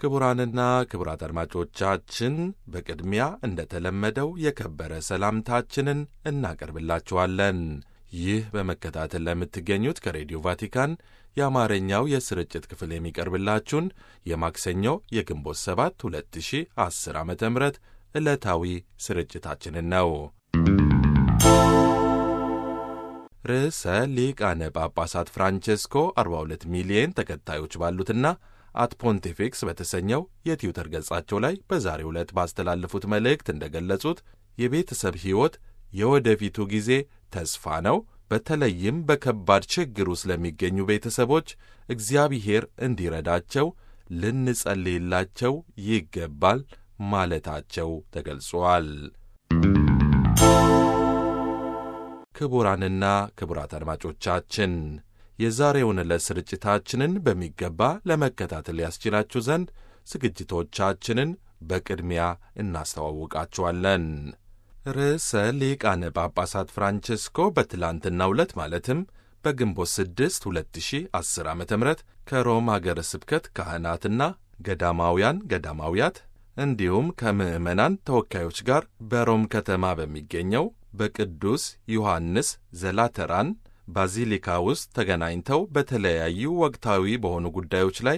ክቡራንና ክቡራት አድማጮቻችን በቅድሚያ እንደተለመደው የከበረ ሰላምታችንን እናቀርብላችኋለን። ይህ በመከታተል ለምትገኙት ከሬዲዮ ቫቲካን የአማርኛው የስርጭት ክፍል የሚቀርብላችሁን የማክሰኞ የግንቦት 7 2010 ዓ ም ዕለታዊ ስርጭታችንን ነው። ርዕሰ ሊቃነ ጳጳሳት ፍራንቼስኮ 42 ሚሊየን ተከታዮች ባሉትና አት ፖንቲፊክስ በተሰኘው የትዊተር ገጻቸው ላይ በዛሬው ዕለት ባስተላለፉት መልእክት እንደገለጹት የቤተሰብ ሕይወት የወደፊቱ ጊዜ ተስፋ ነው። በተለይም በከባድ ችግር ውስጥ ለሚገኙ ቤተሰቦች እግዚአብሔር እንዲረዳቸው ልንጸልይላቸው ይገባል ማለታቸው ተገልጿል። ክቡራንና ክቡራት አድማጮቻችን የዛሬውን ዕለት ስርጭታችንን በሚገባ ለመከታተል ያስችላችሁ ዘንድ ዝግጅቶቻችንን በቅድሚያ እናስተዋውቃችኋለን። ርዕሰ ሊቃነ ጳጳሳት ፍራንቼስኮ በትላንትናው ዕለት ማለትም በግንቦት 6 2010 ዓ ም ከሮም አገረ ስብከት ካህናትና ገዳማውያን ገዳማውያት እንዲሁም ከምዕመናን ተወካዮች ጋር በሮም ከተማ በሚገኘው በቅዱስ ዮሐንስ ዘላተራን ባዚሊካ ውስጥ ተገናኝተው በተለያዩ ወቅታዊ በሆኑ ጉዳዮች ላይ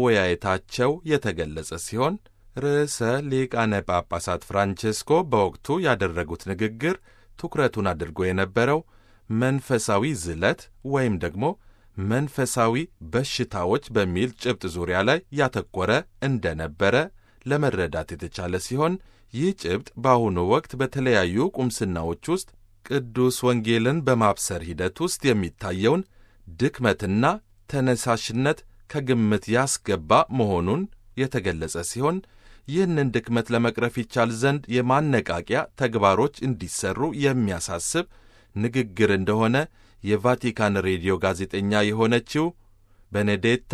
መወያየታቸው የተገለጸ ሲሆን ርዕሰ ሊቃነ ጳጳሳት ፍራንቼስኮ በወቅቱ ያደረጉት ንግግር ትኩረቱን አድርጎ የነበረው መንፈሳዊ ዝለት ወይም ደግሞ መንፈሳዊ በሽታዎች በሚል ጭብጥ ዙሪያ ላይ ያተኮረ እንደነበረ ለመረዳት የተቻለ ሲሆን ይህ ጭብጥ በአሁኑ ወቅት በተለያዩ ቁምስናዎች ውስጥ ቅዱስ ወንጌልን በማብሰር ሂደት ውስጥ የሚታየውን ድክመትና ተነሳሽነት ከግምት ያስገባ መሆኑን የተገለጸ ሲሆን ይህንን ድክመት ለመቅረፍ ይቻል ዘንድ የማነቃቂያ ተግባሮች እንዲሰሩ የሚያሳስብ ንግግር እንደሆነ የቫቲካን ሬዲዮ ጋዜጠኛ የሆነችው ቤኔዴታ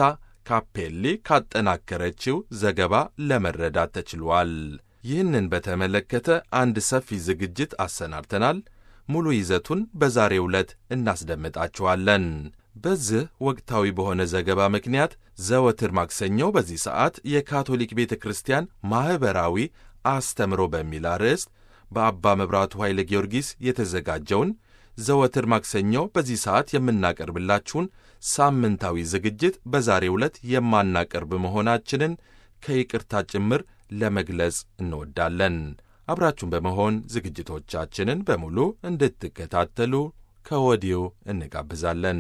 ካፔሊ ካጠናከረችው ዘገባ ለመረዳት ተችሏል። ይህንን በተመለከተ አንድ ሰፊ ዝግጅት አሰናድተናል። ሙሉ ይዘቱን በዛሬው ዕለት እናስደምጣችኋለን። በዚህ ወቅታዊ በሆነ ዘገባ ምክንያት ዘወትር ማክሰኞ በዚህ ሰዓት የካቶሊክ ቤተ ክርስቲያን ማኅበራዊ አስተምሮ በሚል አርዕስት በአባ መብራቱ ኃይለ ጊዮርጊስ የተዘጋጀውን ዘወትር ማክሰኞ በዚህ ሰዓት የምናቀርብላችሁን ሳምንታዊ ዝግጅት በዛሬው ዕለት የማናቀርብ መሆናችንን ከይቅርታ ጭምር ለመግለጽ እንወዳለን። አብራችሁን በመሆን ዝግጅቶቻችንን በሙሉ እንድትከታተሉ ከወዲሁ እንጋብዛለን።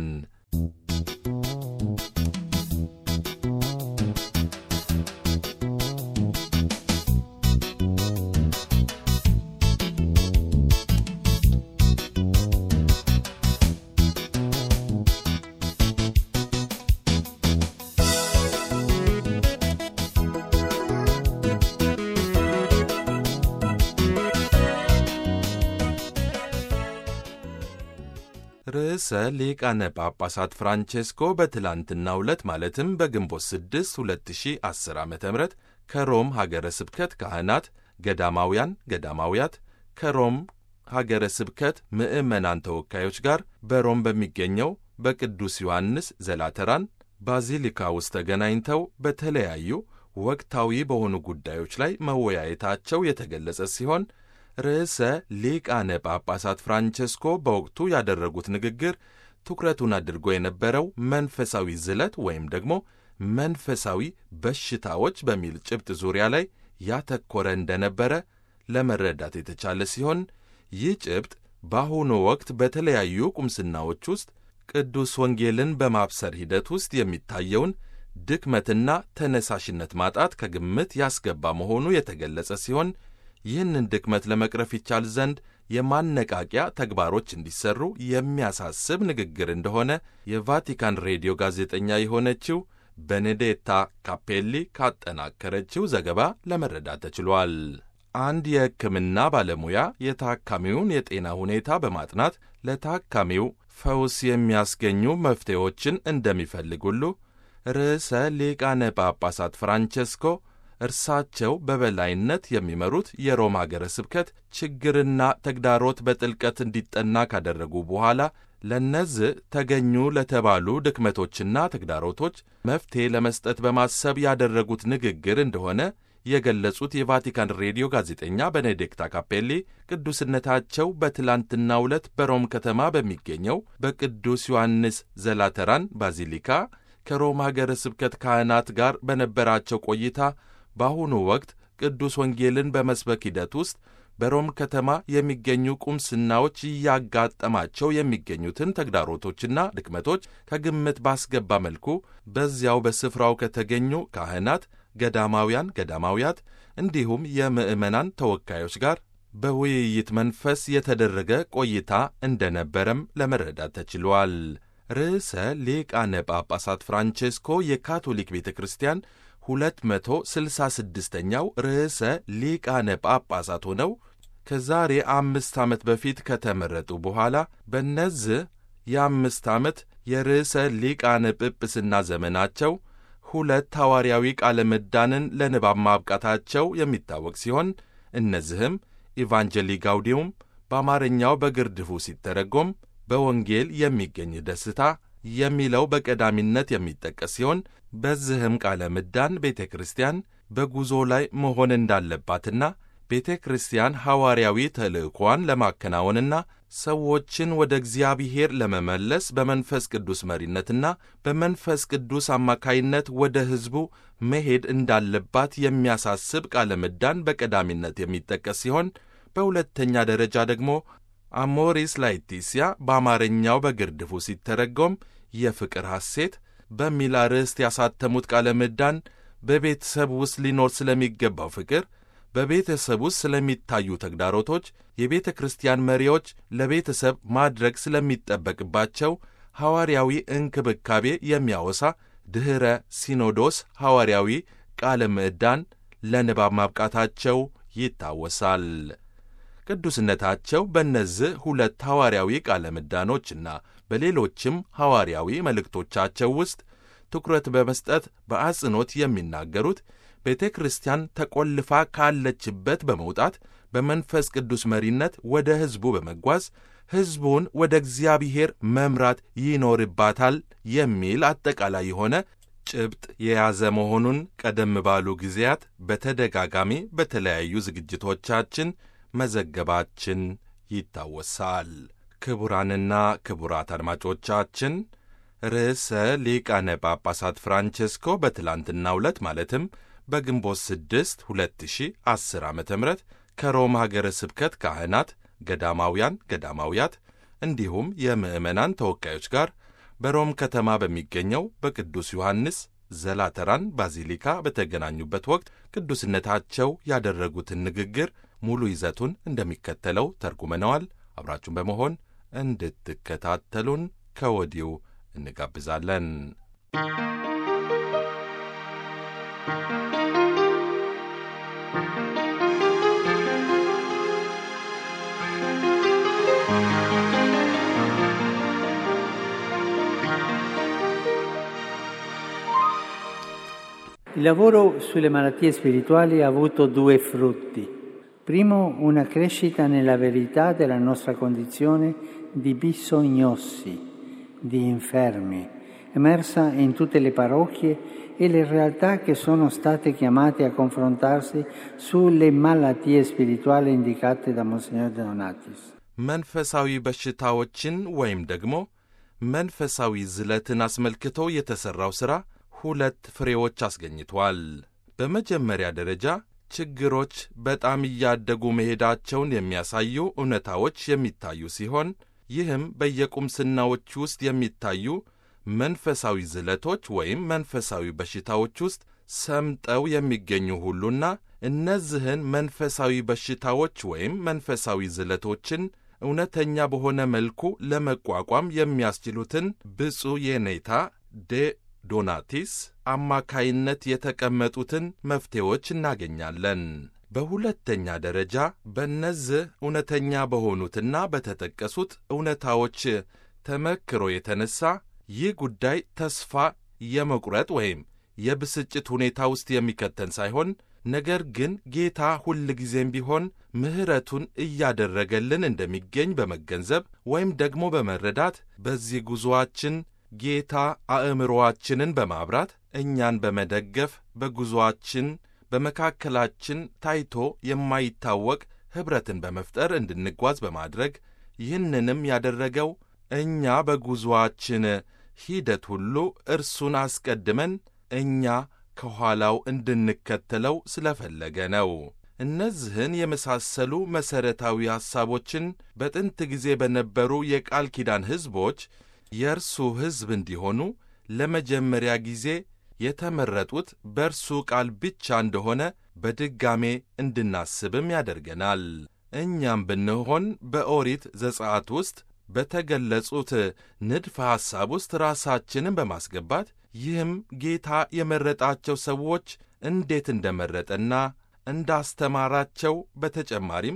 ርዕሰ ሊቃነ ጳጳሳት ፍራንቼስኮ በትላንትናው ዕለት ማለትም በግንቦት 6 2010 ዓ ም ከሮም ሀገረ ስብከት ካህናት፣ ገዳማውያን ገዳማውያት ከሮም ሀገረ ስብከት ምዕመናን ተወካዮች ጋር በሮም በሚገኘው በቅዱስ ዮሐንስ ዘላተራን ባዚሊካ ውስጥ ተገናኝተው በተለያዩ ወቅታዊ በሆኑ ጉዳዮች ላይ መወያየታቸው የተገለጸ ሲሆን ርዕሰ ሊቃነ ጳጳሳት ፍራንቼስኮ በወቅቱ ያደረጉት ንግግር ትኩረቱን አድርጎ የነበረው መንፈሳዊ ዝለት ወይም ደግሞ መንፈሳዊ በሽታዎች በሚል ጭብጥ ዙሪያ ላይ ያተኮረ እንደነበረ ለመረዳት የተቻለ ሲሆን ይህ ጭብጥ በአሁኑ ወቅት በተለያዩ ቁምስናዎች ውስጥ ቅዱስ ወንጌልን በማብሰር ሂደት ውስጥ የሚታየውን ድክመትና ተነሳሽነት ማጣት ከግምት ያስገባ መሆኑ የተገለጸ ሲሆን ይህንን ድክመት ለመቅረፍ ይቻል ዘንድ የማነቃቂያ ተግባሮች እንዲሰሩ የሚያሳስብ ንግግር እንደሆነ የቫቲካን ሬዲዮ ጋዜጠኛ የሆነችው ቤኔዴታ ካፔሊ ካጠናከረችው ዘገባ ለመረዳት ተችሏል። አንድ የሕክምና ባለሙያ የታካሚውን የጤና ሁኔታ በማጥናት ለታካሚው ፈውስ የሚያስገኙ መፍትሄዎችን እንደሚፈልግ ሁሉ ርዕሰ ሊቃነ ጳጳሳት ፍራንቼስኮ እርሳቸው በበላይነት የሚመሩት የሮም አገረ ስብከት ችግርና ተግዳሮት በጥልቀት እንዲጠና ካደረጉ በኋላ ለእነዚህ ተገኙ ለተባሉ ድክመቶችና ተግዳሮቶች መፍትሔ ለመስጠት በማሰብ ያደረጉት ንግግር እንደሆነ የገለጹት የቫቲካን ሬዲዮ ጋዜጠኛ ቤኔዲክታ ካፔሊ ቅዱስነታቸው በትላንትናው ዕለት በሮም ከተማ በሚገኘው በቅዱስ ዮሐንስ ዘላተራን ባዚሊካ ከሮም ሀገረ ስብከት ካህናት ጋር በነበራቸው ቆይታ በአሁኑ ወቅት ቅዱስ ወንጌልን በመስበክ ሂደት ውስጥ በሮም ከተማ የሚገኙ ቁምስናዎች እያጋጠማቸው የሚገኙትን ተግዳሮቶችና ድክመቶች ከግምት ባስገባ መልኩ በዚያው በስፍራው ከተገኙ ካህናት፣ ገዳማውያን፣ ገዳማውያት እንዲሁም የምዕመናን ተወካዮች ጋር በውይይት መንፈስ የተደረገ ቆይታ እንደነበረም ለመረዳት ተችሏል። ርዕሰ ሊቃነ ጳጳሳት ፍራንቼስኮ የካቶሊክ ቤተ ክርስቲያን 266ኛው ርዕሰ ሊቃነ ጳጳሳት ሆነው ከዛሬ አምስት ዓመት በፊት ከተመረጡ በኋላ በእነዚህ የአምስት ዓመት የርዕሰ ሊቃነ ጵጵስና ዘመናቸው ሁለት ሐዋርያዊ ቃለ ምዕዳንን ለንባብ ማብቃታቸው የሚታወቅ ሲሆን እነዚህም ኢቫንጀሊ ጋውዲውም በአማርኛው በግርድፉ ሲተረጎም በወንጌል የሚገኝ ደስታ የሚለው በቀዳሚነት የሚጠቀስ ሲሆን በዚህም ቃለ ምዕዳን ቤተ ክርስቲያን በጉዞ ላይ መሆን እንዳለባትና ቤተ ክርስቲያን ሐዋርያዊ ተልእኳን ለማከናወንና ሰዎችን ወደ እግዚአብሔር ለመመለስ በመንፈስ ቅዱስ መሪነትና በመንፈስ ቅዱስ አማካይነት ወደ ሕዝቡ መሄድ እንዳለባት የሚያሳስብ ቃለ ምዕዳን በቀዳሚነት የሚጠቀስ ሲሆን በሁለተኛ ደረጃ ደግሞ አሞሪስ ላetitia በአማርኛው በግርድፉ ሲተረጎም የፍቅር ሐሴት በሚል አርዕስት ያሳተሙት ቃለ ምዕዳን በቤተሰብ ውስጥ ሊኖር ስለሚገባው ፍቅር፣ በቤተሰብ ውስጥ ስለሚታዩ ተግዳሮቶች፣ የቤተ ክርስቲያን መሪዎች ለቤተሰብ ማድረግ ስለሚጠበቅባቸው ሐዋርያዊ እንክብካቤ የሚያወሳ ድኅረ ሲኖዶስ ሐዋርያዊ ቃለ ምዕዳን ለንባብ ማብቃታቸው ይታወሳል። ቅዱስነታቸው በእነዚህ ሁለት ሐዋርያዊ ቃለ ምዕዳኖችና በሌሎችም ሐዋርያዊ መልእክቶቻቸው ውስጥ ትኩረት በመስጠት በአጽንኦት የሚናገሩት ቤተ ክርስቲያን ተቆልፋ ካለችበት በመውጣት በመንፈስ ቅዱስ መሪነት ወደ ሕዝቡ በመጓዝ ሕዝቡን ወደ እግዚአብሔር መምራት ይኖርባታል የሚል አጠቃላይ የሆነ ጭብጥ የያዘ መሆኑን ቀደም ባሉ ጊዜያት በተደጋጋሚ በተለያዩ ዝግጅቶቻችን መዘገባችን ይታወሳል። ክቡራንና ክቡራት አድማጮቻችን ርዕሰ ሊቃነ ጳጳሳት ፍራንቼስኮ በትላንትናው ዕለት ማለትም በግንቦት 6 2010 ዓ ም ከሮም ሀገረ ስብከት ካህናት፣ ገዳማውያን፣ ገዳማውያት እንዲሁም የምዕመናን ተወካዮች ጋር በሮም ከተማ በሚገኘው በቅዱስ ዮሐንስ ዘላተራን ባዚሊካ በተገናኙበት ወቅት ቅዱስነታቸው ያደረጉትን ንግግር ሙሉ ይዘቱን እንደሚከተለው ተርጉመነዋል። አብራችሁን በመሆን እንድትከታተሉን ከወዲሁ እንጋብዛለን። Il lavoro sulle malattie spirituali ha avuto due frutti. Primo, una crescita nella verità della nostra condizione di bisognossi, di infermi, emersa in tutte le parrocchie e le realtà che sono state chiamate a confrontarsi sulle malattie spirituali indicate da Monsignor Donatis. መንፈሳዊ በሽታዎችን ወይም ደግሞ መንፈሳዊ ዝለትን አስመልክቶ የተሠራው ሥራ ሁለት ፍሬዎች አስገኝቷል። በመጀመሪያ ደረጃ ችግሮች በጣም እያደጉ መሄዳቸውን የሚያሳዩ እውነታዎች የሚታዩ ሲሆን ይህም በየቁምስናዎች ውስጥ የሚታዩ መንፈሳዊ ዝለቶች ወይም መንፈሳዊ በሽታዎች ውስጥ ሰምጠው የሚገኙ ሁሉና እነዚህን መንፈሳዊ በሽታዎች ወይም መንፈሳዊ ዝለቶችን እውነተኛ በሆነ መልኩ ለመቋቋም የሚያስችሉትን ብፁዕ የኔታ ዴ ዶናቲስ አማካይነት የተቀመጡትን መፍትሄዎች እናገኛለን። በሁለተኛ ደረጃ በእነዚህ እውነተኛ በሆኑትና በተጠቀሱት እውነታዎች ተመክሮ የተነሳ ይህ ጉዳይ ተስፋ የመቁረጥ ወይም የብስጭት ሁኔታ ውስጥ የሚከተን ሳይሆን ነገር ግን ጌታ ሁል ጊዜም ቢሆን ምሕረቱን እያደረገልን እንደሚገኝ በመገንዘብ ወይም ደግሞ በመረዳት በዚህ ጉዞአችን ጌታ አእምሮአችንን በማብራት እኛን በመደገፍ በጉዞአችን በመካከላችን ታይቶ የማይታወቅ ኅብረትን በመፍጠር እንድንጓዝ በማድረግ ይህንንም ያደረገው እኛ በጉዞአችን ሂደት ሁሉ እርሱን አስቀድመን እኛ ከኋላው እንድንከተለው ስለፈለገ ነው። እነዚህን የመሳሰሉ መሠረታዊ ሐሳቦችን በጥንት ጊዜ በነበሩ የቃል ኪዳን ሕዝቦች የእርሱ ሕዝብ እንዲሆኑ ለመጀመሪያ ጊዜ የተመረጡት በእርሱ ቃል ብቻ እንደሆነ በድጋሜ እንድናስብም ያደርገናል። እኛም ብንሆን በኦሪት ዘጸአት ውስጥ በተገለጹት ንድፈ ሐሳብ ውስጥ ራሳችንን በማስገባት ይህም ጌታ የመረጣቸው ሰዎች እንዴት እንደመረጠና እንዳስተማራቸው በተጨማሪም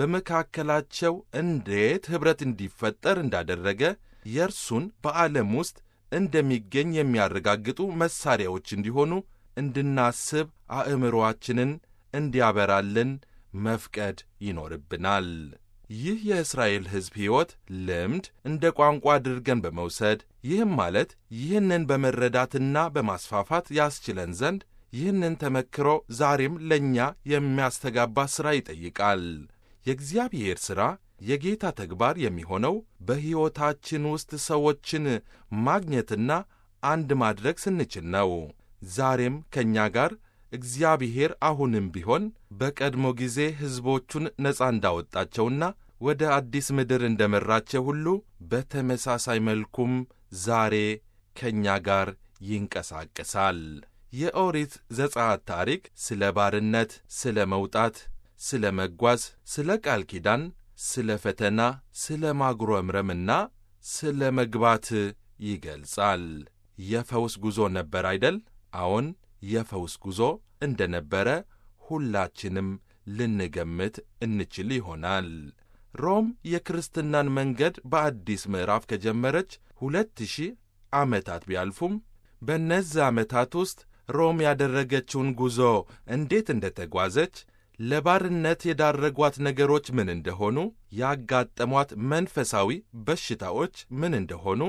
በመካከላቸው እንዴት ኅብረት እንዲፈጠር እንዳደረገ የእርሱን በዓለም ውስጥ እንደሚገኝ የሚያረጋግጡ መሣሪያዎች እንዲሆኑ እንድናስብ አእምሮአችንን እንዲያበራልን መፍቀድ ይኖርብናል። ይህ የእስራኤል ሕዝብ ሕይወት ልምድ እንደ ቋንቋ አድርገን በመውሰድ ይህም ማለት ይህንን በመረዳትና በማስፋፋት ያስችለን ዘንድ ይህንን ተመክሮ ዛሬም ለእኛ የሚያስተጋባ ሥራ ይጠይቃል። የእግዚአብሔር ሥራ የጌታ ተግባር የሚሆነው በሕይወታችን ውስጥ ሰዎችን ማግኘትና አንድ ማድረግ ስንችል ነው። ዛሬም ከእኛ ጋር እግዚአብሔር አሁንም ቢሆን በቀድሞ ጊዜ ሕዝቦቹን ነፃ እንዳወጣቸውና ወደ አዲስ ምድር እንደመራቸው ሁሉ በተመሳሳይ መልኩም ዛሬ ከእኛ ጋር ይንቀሳቀሳል። የኦሪት ዘጸአት ታሪክ ስለ ባርነት፣ ስለ መውጣት፣ ስለ መጓዝ፣ ስለ ቃል ኪዳን፣ ስለ ፈተና፣ ስለ ማጉረምረምና ስለ መግባት ይገልጻል። የፈውስ ጉዞ ነበር አይደል? አዎን የፈውስ ጉዞ እንደ ነበረ ሁላችንም ልንገምት እንችል ይሆናል። ሮም የክርስትናን መንገድ በአዲስ ምዕራፍ ከጀመረች ሁለት ሺህ ዓመታት ቢያልፉም በእነዚህ ዓመታት ውስጥ ሮም ያደረገችውን ጉዞ እንዴት እንደ ተጓዘች፣ ለባርነት የዳረጓት ነገሮች ምን እንደሆኑ፣ ያጋጠሟት መንፈሳዊ በሽታዎች ምን እንደሆኑ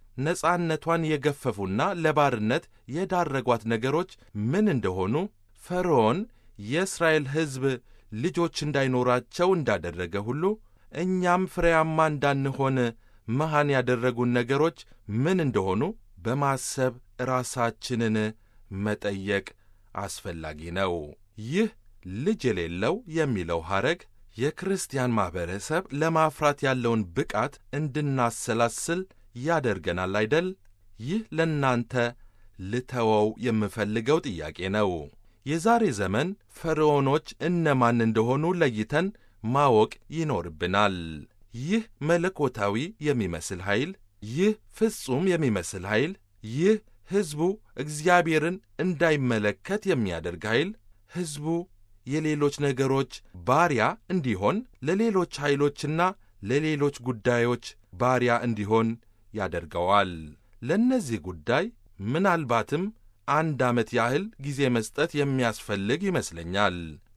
ነፃነቷን የገፈፉና ለባርነት የዳረጓት ነገሮች ምን እንደሆኑ ፈርዖን የእስራኤል ሕዝብ ልጆች እንዳይኖራቸው እንዳደረገ ሁሉ እኛም ፍሬያማ እንዳንሆን መሃን ያደረጉን ነገሮች ምን እንደሆኑ በማሰብ ራሳችንን መጠየቅ አስፈላጊ ነው። ይህ ልጅ የሌለው የሚለው ሐረግ የክርስቲያን ማኅበረሰብ ለማፍራት ያለውን ብቃት እንድናሰላስል ያደርገናል አይደል? ይህ ለእናንተ ልተወው የምፈልገው ጥያቄ ነው። የዛሬ ዘመን ፈርዖኖች እነማን እንደሆኑ ለይተን ማወቅ ይኖርብናል። ይህ መለኮታዊ የሚመስል ኃይል፣ ይህ ፍጹም የሚመስል ኃይል፣ ይህ ሕዝቡ እግዚአብሔርን እንዳይመለከት የሚያደርግ ኃይል ሕዝቡ የሌሎች ነገሮች ባሪያ እንዲሆን ለሌሎች ኃይሎችና ለሌሎች ጉዳዮች ባሪያ እንዲሆን ያደርገዋል። ለእነዚህ ጉዳይ ምናልባትም አንድ ዓመት ያህል ጊዜ መስጠት የሚያስፈልግ ይመስለኛል።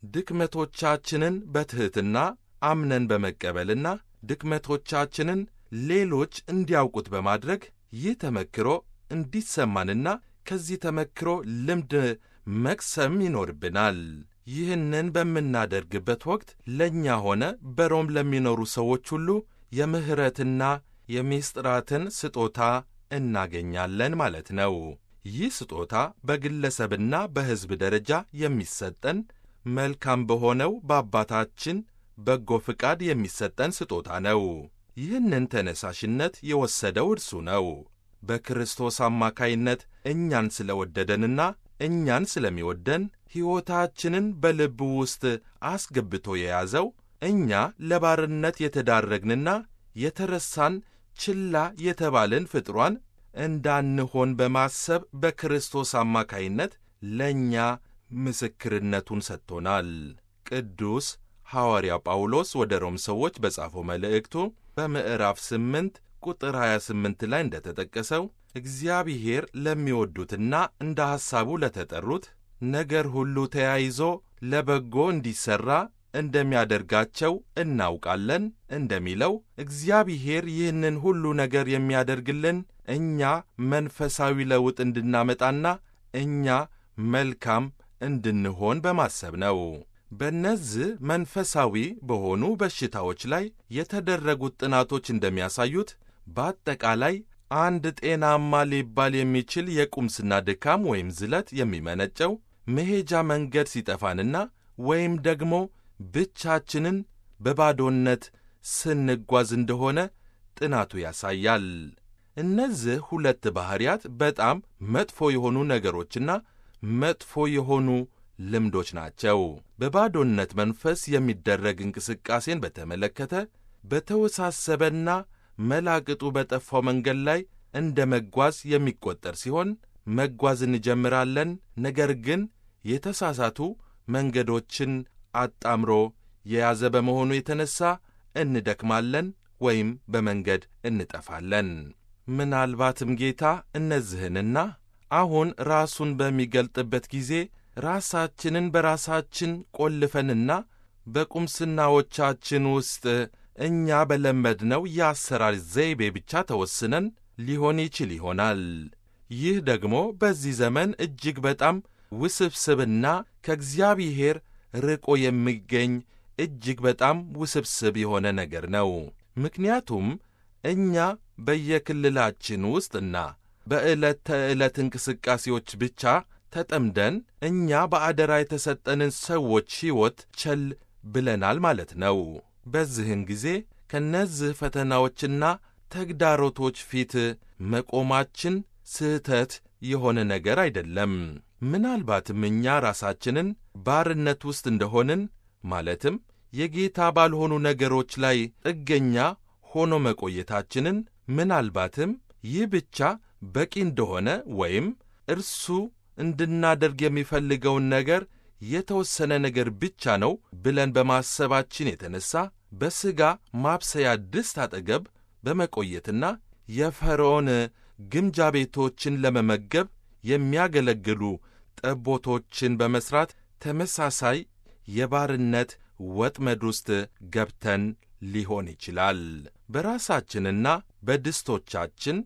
ድክመቶቻችንን በትሕትና አምነን በመቀበልና ድክመቶቻችንን ሌሎች እንዲያውቁት በማድረግ ይህ ተመክሮ እንዲሰማንና ከዚህ ተመክሮ ልምድ መቅሰም ይኖርብናል። ይህንን በምናደርግበት ወቅት ለእኛ ሆነ በሮም ለሚኖሩ ሰዎች ሁሉ የምሕረትና የምሥጢራትን ስጦታ እናገኛለን ማለት ነው። ይህ ስጦታ በግለሰብና በሕዝብ ደረጃ የሚሰጠን መልካም በሆነው በአባታችን በጎ ፍቃድ የሚሰጠን ስጦታ ነው። ይህንን ተነሳሽነት የወሰደው እርሱ ነው። በክርስቶስ አማካይነት እኛን ስለወደደንና እኛን ስለሚወደን ሕይወታችንን በልቡ ውስጥ አስገብቶ የያዘው እኛ ለባርነት የተዳረግንና የተረሳን ችላ የተባልን ፍጥሯን እንዳንሆን በማሰብ በክርስቶስ አማካይነት ለእኛ ምስክርነቱን ሰጥቶናል። ቅዱስ ሐዋርያ ጳውሎስ ወደ ሮም ሰዎች በጻፈው መልእክቱ በምዕራፍ 8 ቁጥር 28 ላይ እንደተጠቀሰው እግዚአብሔር ለሚወዱትና እንደ ሐሳቡ ለተጠሩት ነገር ሁሉ ተያይዞ ለበጎ እንዲሠራ እንደሚያደርጋቸው እናውቃለን እንደሚለው እግዚአብሔር ይህንን ሁሉ ነገር የሚያደርግልን እኛ መንፈሳዊ ለውጥ እንድናመጣና እኛ መልካም እንድንሆን በማሰብ ነው። በእነዚህ መንፈሳዊ በሆኑ በሽታዎች ላይ የተደረጉት ጥናቶች እንደሚያሳዩት በአጠቃላይ አንድ ጤናማ ሊባል የሚችል የቁምስና ድካም ወይም ዝለት የሚመነጨው መሄጃ መንገድ ሲጠፋንና ወይም ደግሞ ብቻችንን በባዶነት ስንጓዝ እንደሆነ ጥናቱ ያሳያል። እነዚህ ሁለት ባሕርያት በጣም መጥፎ የሆኑ ነገሮችና መጥፎ የሆኑ ልምዶች ናቸው። በባዶነት መንፈስ የሚደረግ እንቅስቃሴን በተመለከተ በተወሳሰበና መላቅጡ በጠፋው መንገድ ላይ እንደ መጓዝ የሚቆጠር ሲሆን መጓዝ እንጀምራለን፣ ነገር ግን የተሳሳቱ መንገዶችን አጣምሮ የያዘ በመሆኑ የተነሳ እንደክማለን ወይም በመንገድ እንጠፋለን። ምናልባትም ጌታ እነዚህንና አሁን ራሱን በሚገልጥበት ጊዜ ራሳችንን በራሳችን ቆልፈንና በቁምስናዎቻችን ውስጥ እኛ በለመድነው የአሰራር ዘይቤ ብቻ ተወስነን ሊሆን ይችል ይሆናል። ይህ ደግሞ በዚህ ዘመን እጅግ በጣም ውስብስብና ከእግዚአብሔር ርቆ የሚገኝ እጅግ በጣም ውስብስብ የሆነ ነገር ነው። ምክንያቱም እኛ በየክልላችን ውስጥና በዕለት ተዕለት እንቅስቃሴዎች ብቻ ተጠምደን እኛ በአደራ የተሰጠንን ሰዎች ሕይወት ቸል ብለናል ማለት ነው። በዚህን ጊዜ ከነዚህ ፈተናዎችና ተግዳሮቶች ፊት መቆማችን ስህተት የሆነ ነገር አይደለም። ምናልባትም እኛ ራሳችንን ባርነት ውስጥ እንደሆንን ማለትም የጌታ ባልሆኑ ነገሮች ላይ ጥገኛ ሆኖ መቆየታችንን ምናልባትም ይህ ብቻ በቂ እንደሆነ ወይም እርሱ እንድናደርግ የሚፈልገውን ነገር የተወሰነ ነገር ብቻ ነው ብለን በማሰባችን የተነሳ በሥጋ ማብሰያ ድስት አጠገብ በመቆየትና የፈርዖን ግምጃ ቤቶችን ለመመገብ የሚያገለግሉ ጠቦቶችን በመሥራት ተመሳሳይ የባርነት ወጥመድ ውስጥ ገብተን ሊሆን ይችላል። በራሳችንና በድስቶቻችን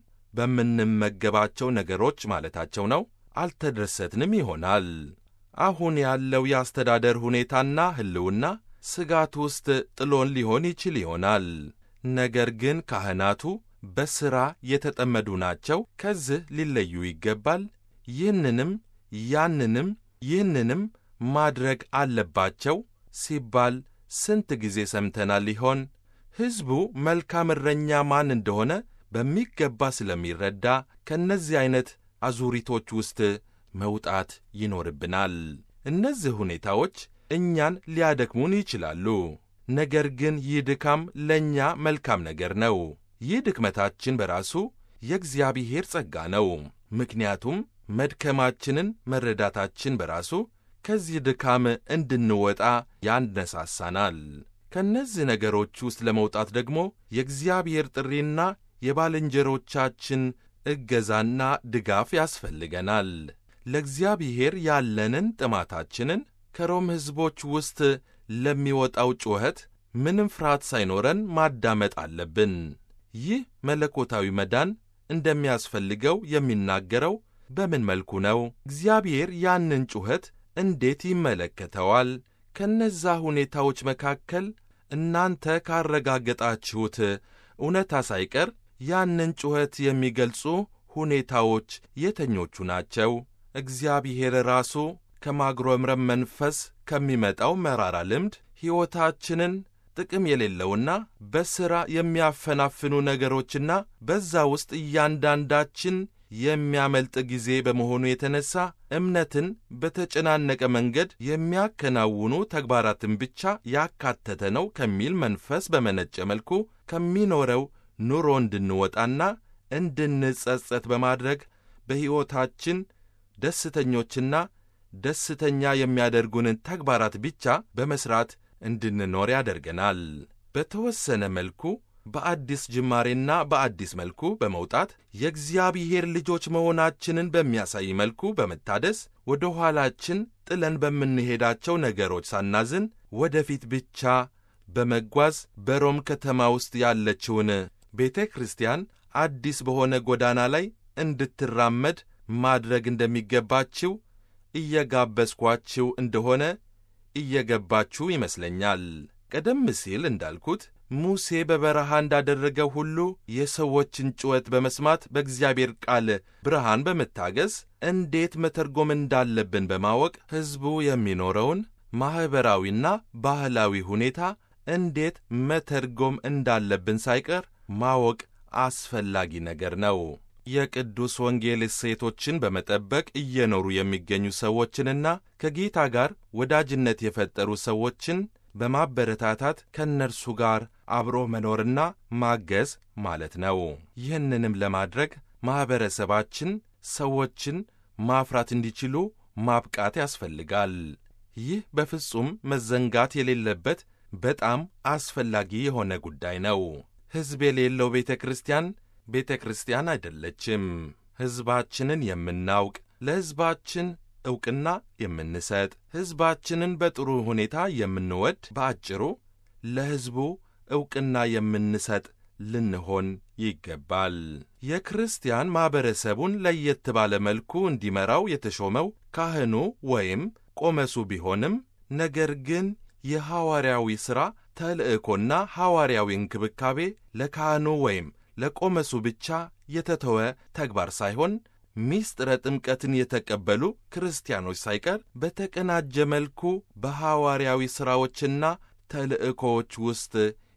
በምንመገባቸው ነገሮች ማለታቸው ነው አልተደሰትንም ይሆናል። አሁን ያለው የአስተዳደር ሁኔታና ሕልውና ስጋት ውስጥ ጥሎን ሊሆን ይችል ይሆናል። ነገር ግን ካህናቱ በሥራ የተጠመዱ ናቸው። ከዚህ ሊለዩ ይገባል። ይህንንም ያንንም ይህንንም ማድረግ አለባቸው ሲባል ስንት ጊዜ ሰምተናል ይሆን? ሕዝቡ መልካም እረኛ ማን እንደሆነ በሚገባ ስለሚረዳ ከእነዚህ ዐይነት አዙሪቶች ውስጥ መውጣት ይኖርብናል። እነዚህ ሁኔታዎች እኛን ሊያደክሙን ይችላሉ። ነገር ግን ይህ ድካም ለእኛ መልካም ነገር ነው። ይህ ድክመታችን በራሱ የእግዚአብሔር ጸጋ ነው። ምክንያቱም መድከማችንን መረዳታችን በራሱ ከዚህ ድካም እንድንወጣ ያነሳሳናል። ከእነዚህ ነገሮች ውስጥ ለመውጣት ደግሞ የእግዚአብሔር ጥሪና የባልንጀሮቻችን እገዛና ድጋፍ ያስፈልገናል። ለእግዚአብሔር ያለንን ጥማታችንን ከሮም ሕዝቦች ውስጥ ለሚወጣው ጩኸት ምንም ፍርሃት ሳይኖረን ማዳመጥ አለብን። ይህ መለኮታዊ መዳን እንደሚያስፈልገው የሚናገረው በምን መልኩ ነው? እግዚአብሔር ያንን ጩኸት እንዴት ይመለከተዋል? ከነዛ ሁኔታዎች መካከል እናንተ ካረጋገጣችሁት እውነታ ሳይቀር ያንን ጩኸት የሚገልጹ ሁኔታዎች የተኞቹ ናቸው? እግዚአብሔር ራሱ ከማጉረምረም መንፈስ ከሚመጣው መራራ ልምድ ሕይወታችንን ጥቅም የሌለውና በሥራ የሚያፈናፍኑ ነገሮችና በዛ ውስጥ እያንዳንዳችን የሚያመልጥ ጊዜ በመሆኑ የተነሳ እምነትን በተጨናነቀ መንገድ የሚያከናውኑ ተግባራትን ብቻ ያካተተ ነው ከሚል መንፈስ በመነጨ መልኩ ከሚኖረው ኑሮ እንድንወጣና እንድንጸጸት በማድረግ በሕይወታችን ደስተኞችና ደስተኛ የሚያደርጉንን ተግባራት ብቻ በመሥራት እንድንኖር ያደርገናል። በተወሰነ መልኩ በአዲስ ጅማሬና በአዲስ መልኩ በመውጣት የእግዚአብሔር ልጆች መሆናችንን በሚያሳይ መልኩ በመታደስ ወደ ኋላችን ጥለን በምንሄዳቸው ነገሮች ሳናዝን ወደፊት ብቻ በመጓዝ በሮም ከተማ ውስጥ ያለችውን ቤተ ክርስቲያን አዲስ በሆነ ጎዳና ላይ እንድትራመድ ማድረግ እንደሚገባችው እየጋበዝኳችሁ እንደሆነ እየገባችሁ ይመስለኛል። ቀደም ሲል እንዳልኩት ሙሴ በበረሃ እንዳደረገው ሁሉ የሰዎችን ጩኸት በመስማት በእግዚአብሔር ቃል ብርሃን በመታገዝ እንዴት መተርጎም እንዳለብን በማወቅ ሕዝቡ የሚኖረውን ማኅበራዊና ባህላዊ ሁኔታ እንዴት መተርጎም እንዳለብን ሳይቀር ማወቅ አስፈላጊ ነገር ነው። የቅዱስ ወንጌል እሴቶችን በመጠበቅ እየኖሩ የሚገኙ ሰዎችንና ከጌታ ጋር ወዳጅነት የፈጠሩ ሰዎችን በማበረታታት ከእነርሱ ጋር አብሮ መኖርና ማገዝ ማለት ነው። ይህንንም ለማድረግ ማኅበረሰባችን ሰዎችን ማፍራት እንዲችሉ ማብቃት ያስፈልጋል። ይህ በፍጹም መዘንጋት የሌለበት በጣም አስፈላጊ የሆነ ጉዳይ ነው። ሕዝብ የሌለው ቤተ ክርስቲያን ቤተ ክርስቲያን አይደለችም። ሕዝባችንን የምናውቅ ለሕዝባችን ዕውቅና የምንሰጥ ሕዝባችንን በጥሩ ሁኔታ የምንወድ፣ በአጭሩ ለሕዝቡ ዕውቅና የምንሰጥ ልንሆን ይገባል። የክርስቲያን ማኅበረሰቡን ለየት ባለ መልኩ እንዲመራው የተሾመው ካህኑ ወይም ቆመሱ ቢሆንም ነገር ግን የሐዋርያዊ ሥራ ተልእኮና ሐዋርያዊ እንክብካቤ ለካህኑ ወይም ለቆመሱ ብቻ የተተወ ተግባር ሳይሆን ሚስጥረ ጥምቀትን የተቀበሉ ክርስቲያኖች ሳይቀር በተቀናጀ መልኩ በሐዋርያዊ ሥራዎችና ተልእኮዎች ውስጥ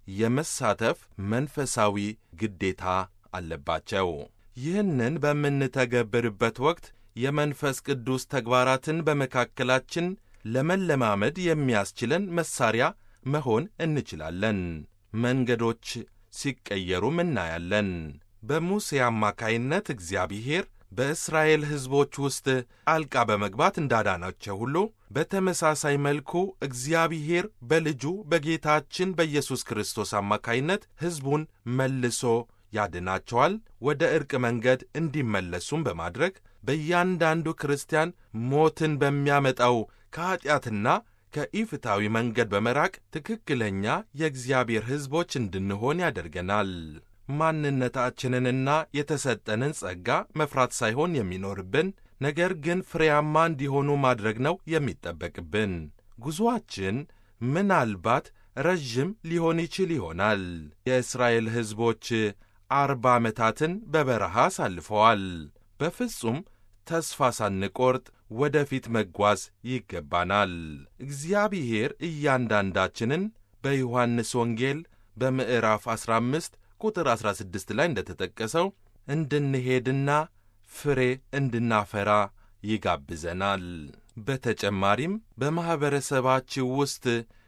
የመሳተፍ መንፈሳዊ ግዴታ አለባቸው። ይህንን በምንተገብርበት ወቅት የመንፈስ ቅዱስ ተግባራትን በመካከላችን ለመለማመድ የሚያስችለን መሣሪያ መሆን እንችላለን። መንገዶች ሲቀየሩም እናያለን። በሙሴ አማካይነት እግዚአብሔር በእስራኤል ሕዝቦች ውስጥ ጣልቃ በመግባት እንዳዳናቸው ሁሉ በተመሳሳይ መልኩ እግዚአብሔር በልጁ በጌታችን በኢየሱስ ክርስቶስ አማካይነት ሕዝቡን መልሶ ያድናቸዋል። ወደ ዕርቅ መንገድ እንዲመለሱም በማድረግ በእያንዳንዱ ክርስቲያን ሞትን በሚያመጣው ከኀጢአትና ከኢፍታዊ መንገድ በመራቅ ትክክለኛ የእግዚአብሔር ሕዝቦች እንድንሆን ያደርገናል። ማንነታችንንና የተሰጠንን ጸጋ መፍራት ሳይሆን የሚኖርብን ነገር ግን ፍሬያማ እንዲሆኑ ማድረግ ነው የሚጠበቅብን። ጉዞአችን ምናልባት ረዥም ሊሆን ይችል ይሆናል። የእስራኤል ሕዝቦች አርባ ዓመታትን በበረሃ አሳልፈዋል። በፍጹም ተስፋ ሳንቆርጥ ወደፊት መጓዝ ይገባናል። እግዚአብሔር እያንዳንዳችንን በዮሐንስ ወንጌል በምዕራፍ 15 ቁጥር 16 ላይ እንደተጠቀሰው እንድንሄድና ፍሬ እንድናፈራ ይጋብዘናል። በተጨማሪም በማኅበረሰባችሁ ውስጥ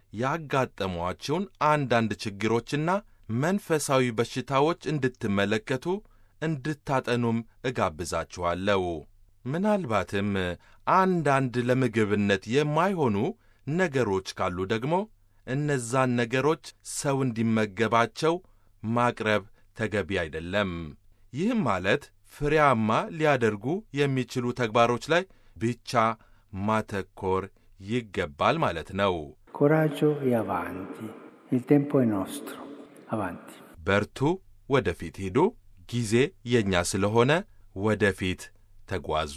ያጋጠሟችሁን አንዳንድ ችግሮችና መንፈሳዊ በሽታዎች እንድትመለከቱ እንድታጠኑም እጋብዛችኋለሁ። ምናልባትም አንዳንድ ለምግብነት የማይሆኑ ነገሮች ካሉ ደግሞ እነዛን ነገሮች ሰው እንዲመገባቸው ማቅረብ ተገቢ አይደለም። ይህም ማለት ፍሬያማ ሊያደርጉ የሚችሉ ተግባሮች ላይ ብቻ ማተኮር ይገባል ማለት ነው። ኮራጆ e avanti. Il tempo è nostro. Avanti. በርቱ፣ ወደፊት ሂዱ፣ ጊዜ የእኛ ስለሆነ ወደፊት ተጓዙ።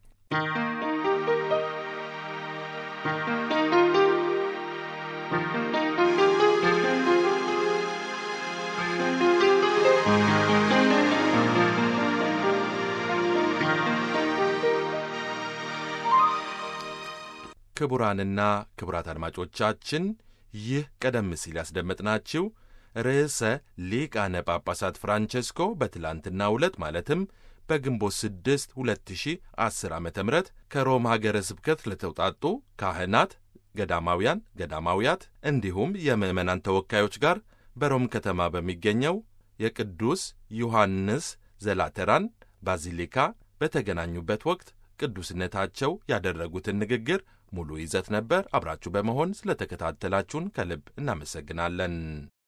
ክቡራንና ክቡራት አድማጮቻችን ይህ ቀደም ሲል ያስደመጥናችሁ ርዕሰ ሊቃነ ጳጳሳት ፍራንቸስኮ በትላንትናው ዕለት ማለትም በግንቦት 6 2010 ዓ ም ከሮም ሀገረ ስብከት ለተውጣጡ ካህናት፣ ገዳማውያን፣ ገዳማውያት እንዲሁም የምዕመናን ተወካዮች ጋር በሮም ከተማ በሚገኘው የቅዱስ ዮሐንስ ዘላተራን ባዚሊካ በተገናኙበት ወቅት ቅዱስነታቸው ያደረጉትን ንግግር ሙሉ ይዘት ነበር። አብራችሁ በመሆን ስለተከታተላችሁን ከልብ እናመሰግናለን።